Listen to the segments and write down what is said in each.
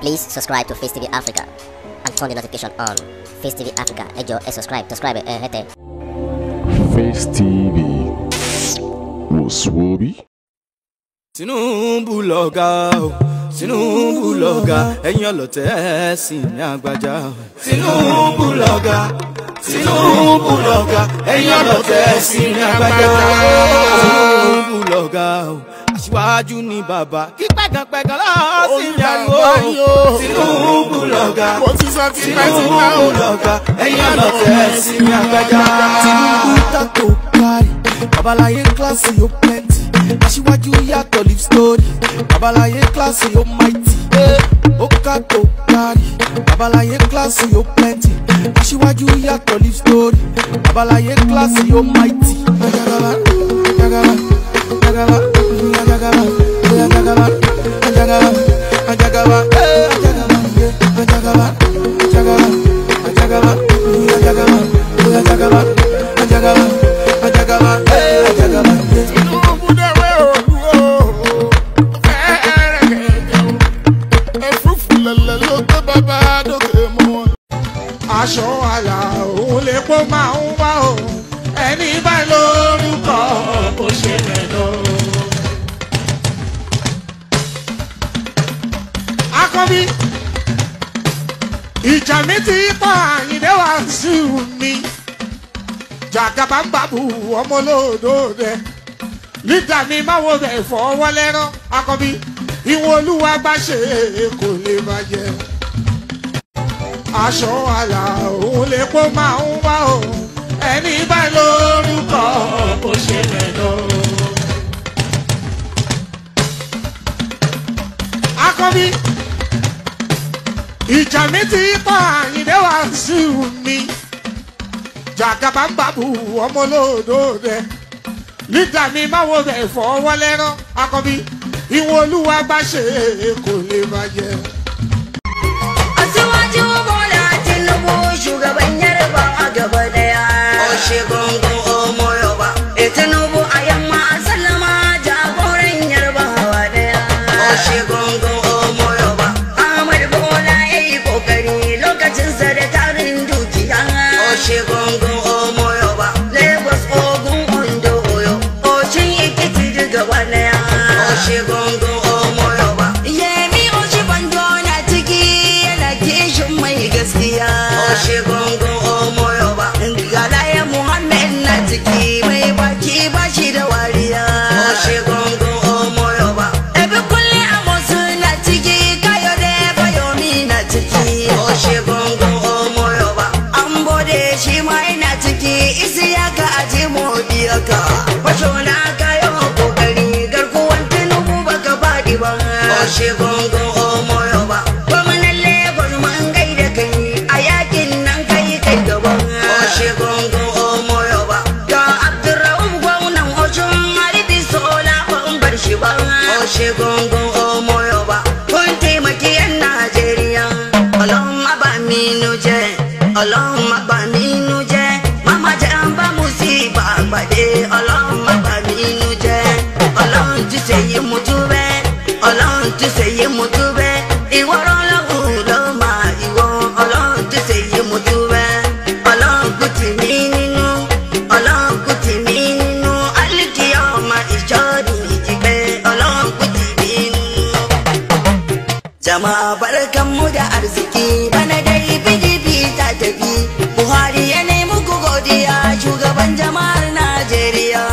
Please subscribe to Face TV Africa and turn the notification on. Face TV Africa, ẹ jọ̀ọ́ ẹ subscribe, subscribe ẹ hẹ́tẹ̀. Face TV wòsùwòbí. Tinubu lọ̀gá o Tinubu lọ̀gá ẹ̀yin ọlọ̀tẹ̀ ẹ̀ sì ní àgbàjá o. Tinubu lọ̀gá Tinubu lọ̀gá ẹ̀yin ọlọ̀tẹ̀ ẹ̀ sì ní àgbàjá Tinubu lọ̀gá o aṣíwájú ni bàbá kí pẹ̀gànpẹ̀gàn lọ́ọ́ sí ní àgbo Tinubu lọ̀gá mo ti sọ ti pẹ́ ti pẹ́ o. Tinubu lọ̀gá ẹ̀yin ọlọ̀tẹ̀ ẹ̀ sì ní àgbàjá. Tinubu tako kárí babaláyé kíláàsì ó plenty aṣíwájú yàtọ̀ live story babaláyé kíláàsì ó mighty ó kàtó kárí babaláyé kíláàsì ó plenty aṣíwájú yàtọ̀ live story babaláyé kíláàsì ó mighty. Ajagaba, ajagaba, ajagaba, ajagaba, ajagaba, ajagaba, ajagaba, eh, ajagaba, yeah, ajagaba, ajagaba, ajagaba, ajagaba, ajagaba, ajagaba, ajagaba, eh, ajagaba, yeah. Tinubu dẹ̀wé òdu o. Fẹ́ẹ́rẹ́ gẹ̀gẹ̀ o. Ẹ̀fúùfù lẹ̀lẹ̀ ló gbé bàbá dókè mọ́ wọn. Aṣọ àlà òun lè pọ́ máa ń wá o. Ẹni báyìí lórúkọ kò ṣe rẹ̀ lọ. Akọ́bí ìjà mi ti pa àyìndé wá sí mi jàgàbá ń bàbù ọmọ olódòdè lídà mi máa wo bẹ̀ fọwọ́ lẹ́rán akọbí ìwọ̀n olúwa bá ṣe kò lè bàjẹ́ aṣọ àlà òun lè pọ́ máa ń wá o ẹni bá lórúkọ kò ṣe rẹ̀ lọ. akọbí ìjà mi ti pa àyìndé wá sí mi jàgàbá ń bàbù ọmọ olódòdè lídà mi máa wo bẹ̀ fọwọ́ lẹ́rán akọbí ìwọ̀n olúwa bá ṣe kò lè bàjẹ́. Asiwaju Bola Tinubu shugaban yarba a gaba daya. Oshe gungun Omo Yoba. E Tinubu a yamma a sallama jagoran yarba hawa daya. Oshe gungun Omo Yoba. Ahmad Bola ya yi kokari lokacin sa da tarin dukiya. Oshe gungun Omo Yoba. Lagos Ogun Ondo Oyo. Oshin Ikiti duk gaba daya. Oshe gungun Omo Yoba. Yemi Oshe Bando na ciki yana kishin mai gaskiya. Oshe gungun Omo Yoba. Galaya Muhammad na ciki mai baki bashi da wariya. Oshe gungun Omo Yoba. Ebe kulle Amosu na ciki kayo da Bayomi na ciki. Oshe gungun Omo Yoba. An bode shi ma yana ciki isiyaka aji modiyaka. Basho na kayo kokari garkuwan Tinubu baka faɗi ba. Oshe gungun Omo Yoba. Gwamnan Lagos mun gaida kai a yakin nan kai kai gaba. Oshe gungun Omo Yoba. Ga Abdurrahman gwamnan Oshun Haribi Sola ban bar shi ba. Oshe gungun Omo Yoba. Kun taimaki 'yan Najeriya. Ọlọ́run bá mi nu jẹ́. Ọlọ́run bá mi nu jẹ́. Mama jẹ́ ń bá mu sí ìbàgbàdé. Ọlọ́run bá mi nu jẹ́. Ọlọ́run ti ṣe yé mu tú bẹ́ẹ̀. Ọlọ́run ti ṣe yé mu tú bẹ́ẹ̀. Ìwọ ọlọ́run ló máa ìwọ. Ọlọ́run ti ṣe yé mu tú bẹ́ẹ̀. Ọlọ́run kù tì mí nínú. Ọlọ́run kù tì mí nínú. Alíkì ọmọ ìjọ́dún ìjìgbẹ́. Ọlọ́run kù tì mí nínú. Jama'a barkanmu da arziki bana dai PDP ta tafi Buhari ya nemi ku godiya shugaban jama'ar Najeriya.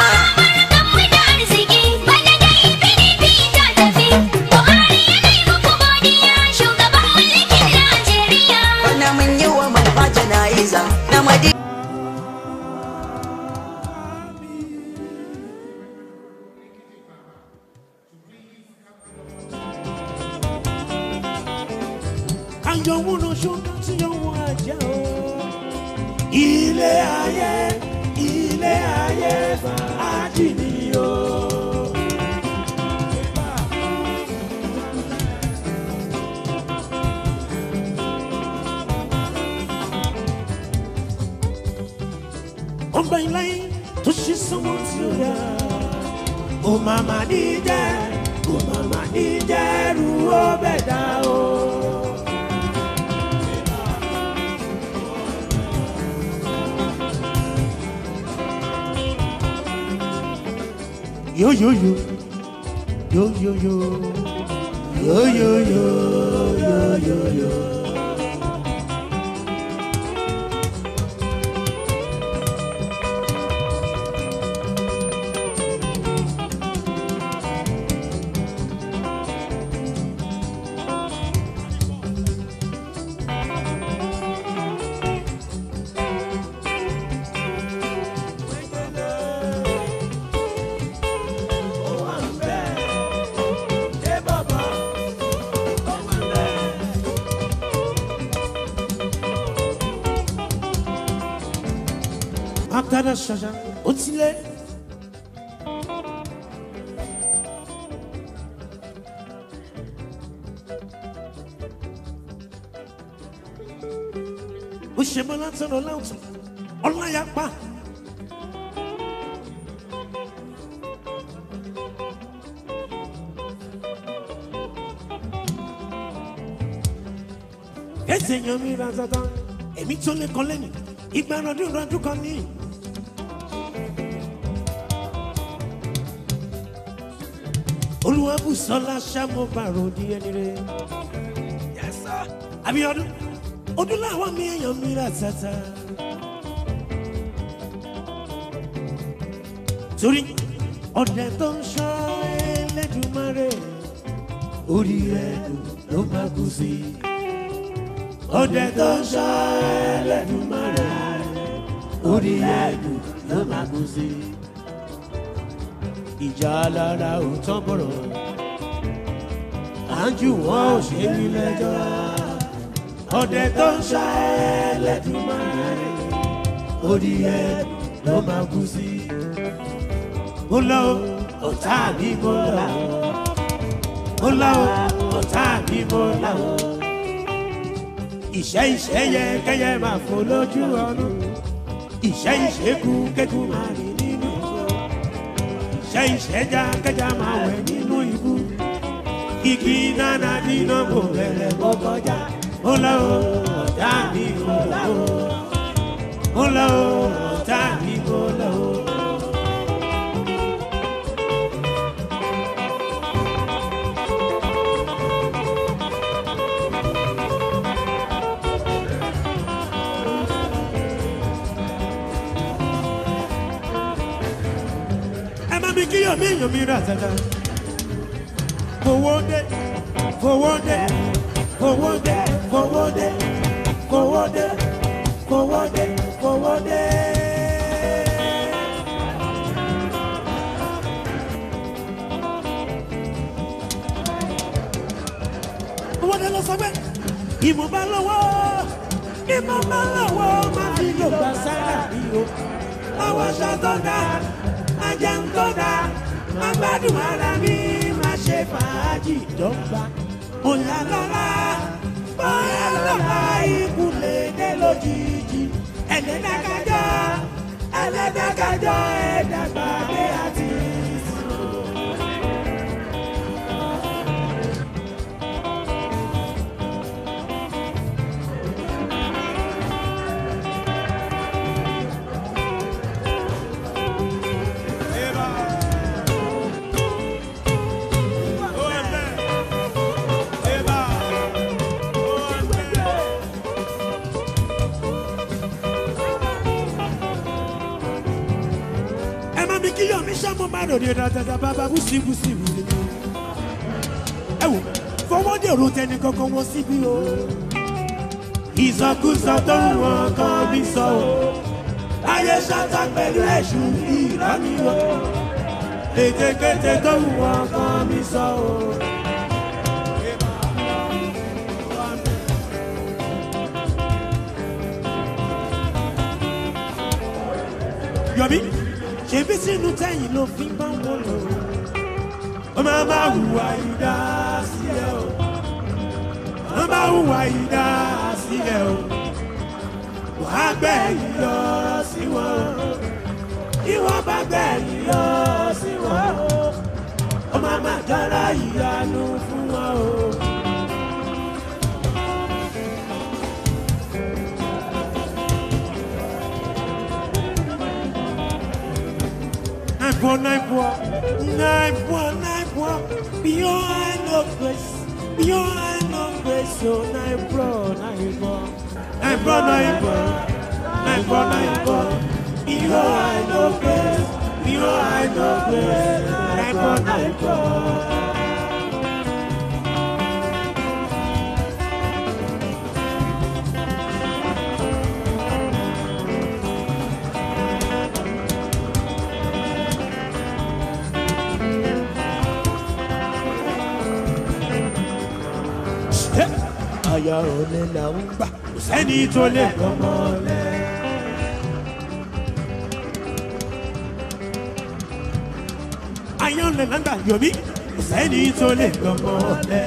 Bana mun yi wa malfa jana'iza na madi. àjọwọ́nà ṣọ́nà tí ọwọ́ ajá o. ilé ayé ilé ayé fàájì ni o. ọgbà ìláyé tó ṣe sọ́wọ́ tí ó yá. ó máa máa ní jẹ́ ó máa máa ní jẹ́ ru ó bẹ̀ dá o. yo yo yo yo yo yo yo yo yo yo yo yo. Akada ṣaṣa ó ti lé. Ó ṣe mọ́ látọ̀rọ̀ láwùjọ, ọláyàpá. Ẹsẹ̀ yan mi ra dandan, èmi tó lé kan lẹ́nu, ìgbà ọdún ọdún kan ní. olùwàbùsọ̀lá sàmúbàrò di ẹni rẹ̀. Abíọ́dún ọdún làwọn mi èèyàn mi rà tata. torí ọ̀dẹ tó ń ṣọ́ Ẹlẹ́dùmarè orí ẹ̀dùn ló máa kú sí. ọ̀dẹ tó ń ṣọ́ Ẹlẹ́dùmarè orí ẹ̀dùn ló máa kú sí ìjà alára ò tán bọ̀rọ̀ àǹjù wọn ò ṣe ní lẹ́jọ́ ọdẹ tó ń ṣá Ẹlẹ́dùmarè orí ẹ ló máa kú sí. mo lọ ọ̀tá mi mo là ó mo lọ ọ̀tá mi mo là ó ìṣẹ́ ìṣẹ́ yẹ kẹ́yẹ máa fò lójú ọ̀run ìṣẹ́ ìṣẹ́kù kẹ́kù máa rìn nínú ìṣòro ṣe ìṣẹ́já kẹjá máa wẹ̀ nínú ibú. Igi nánà dínà kò bẹ̀rẹ̀ kó kọjá. Ó lọ o, ọ̀tá mi kò lọ o. Ó lọ o, ọ̀tá mi kò lọ o. ẹ má mi kíyàn mí èèyàn mi rà tata. Fowó dé, fowó dé, fowó dé, fowó dé, fowó dé, fowó dé, fowó dé. Owó dé lọ sọ pé ìmọ̀ bá lọ́wọ́, ìmọ̀ bá lọ́wọ́ máa fi lò gbà sára rí o. Àwọn aṣọ tó dáa máa jẹun tó dáa máa gbádùn ara mi máa ṣe fàájì dọ́gba. Bóyá lọ́la bóyá lọ́la ikú lè dé lójijì. Ẹlẹ́dàkájọ́ ẹlẹ́dàkájọ́ ẹ̀dàgbàdé àti ìsìn. ẹ má mi kí yọ̀ mí sọ́mọ́ má lòdì dáadáa bàbá bùsí bùsí bùsí. ẹ wò fọwọ́ dèrò tẹni kankan wọ́n síbí o. ìsọkúsọ tó ń wọn kan bí sọ o. ayé ṣáta pẹ̀lú ẹ̀sùn ìrọ́ní o. ètekéte tó ń wọn kan bí sọ o. yọ̀bí ṣebí sínú tẹ́yìn ló fi ń bá wọn lò ó máa máa hùwà ìdá sílẹ̀ o máa máa hùwà ìdá sílẹ̀ o wàá gbẹ̀yìn lọ sí wọn o ìwọ bá gbẹ̀yìn lọ sí wọn o ó máa máa dára ìyanu fún wọn o. Nine four nine four. Nine one, nine one, beyond no grace, beyond no grace, so nine bro, nine bro, nine bro, nine bro, nine bro, nine bro, beyond no grace, beyond no grace, nine bro, nine bro. Aya olè là ń gbà, kò sẹ́ni tó lè gbọ́mọ lẹ̀. Aya olè là ń gbà yọ̀mí, kò sẹ́ni tó lè gbọ́mọ lẹ̀.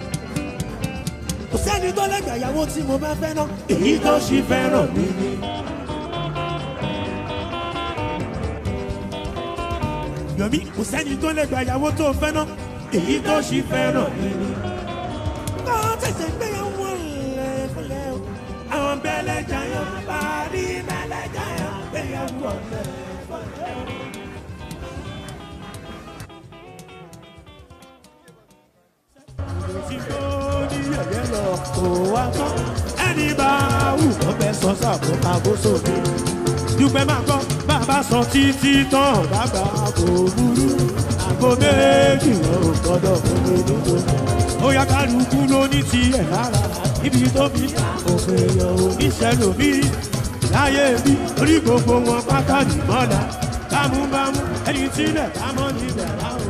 Kò sẹ́ni tó lè gbà ìyàwó tí mo bá fẹ́ ná, èyí tó ṣì fẹ́ràn mi ni. Yọ̀mí, kò sẹ́ni tó lè gbà ìyàwó tó fẹ́ ná, èyí tó ṣì fẹ́ràn mi ni kọ́ tẹ̀sẹ̀ gbéyàwó lẹ̀ fúnlẹ̀ o. àwọn bẹ́lẹ̀ jayọ̀ parí bẹ́lẹ̀ jayọ̀ gbéyàwó lẹ̀ fúnlẹ̀ o. tí kò ní yẹ̀yẹ́ lọ kó wá tán. ẹni bá wù kó fẹ́ sọ sàbò àbóso mi. dúpẹ́ máa gbọ́ bàbá sọ títí tán bàbá kò burú. àgbo méjì lọ gbọ́dọ̀ fún mi nítorí ó yá kálukú ló ní tiẹ̀ lára ibi tó fi òfin èèyàn oníṣẹ́ lòmí láyé bí orí gbogbo wọn pátá nìmọ́lá bámúbámú ẹni tílẹ̀ bámọ́ níbẹ̀ láwọn.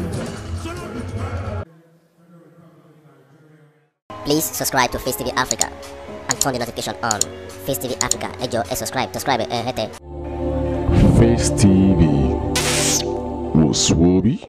Please subscribe to Face TV Africa and turn the notification on. Face TV Africa, ẹ jọ̀ọ́ ẹ subscribe, subscribe ẹ hẹ́tẹ̀. Face TV. Was Swoby?